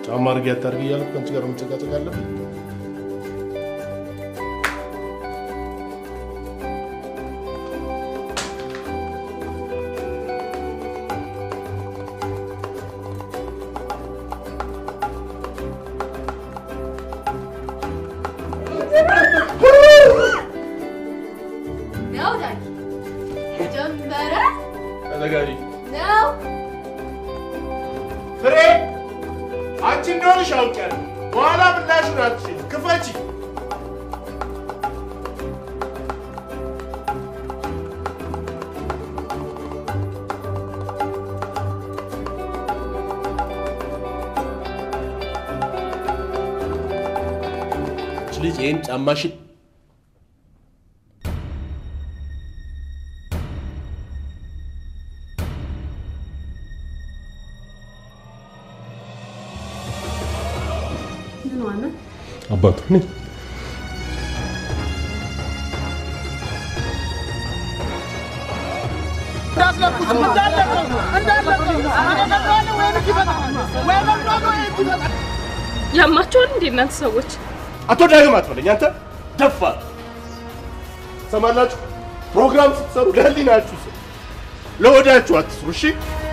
ጫማ አድርጌ አታድርጊ እያልኩ ከአንቺ ጋር መጨቃጨቅ አለብኝ? ነው ዳጊ ጀመረ ተዘጋጂ። ነው ፍሬ አንቺ እንደሆንሽ አውቄያለሁ። በኋላ ምላሹን አትችይም። ክፈቺ። ይህች ልጅ ይህን ጫማሽን ምን ዋና አባቱ ነኝ። ያማቸዋል እንዴ እናንተ ሰዎች? አቶ ዳግም አትበለኝ አንተ ደፋር። ሰማላችሁ? ፕሮግራም ስትሰሩ ለህሊናችሁ ስሩ፣ ለወዳችሁ አትስሩ። እሺ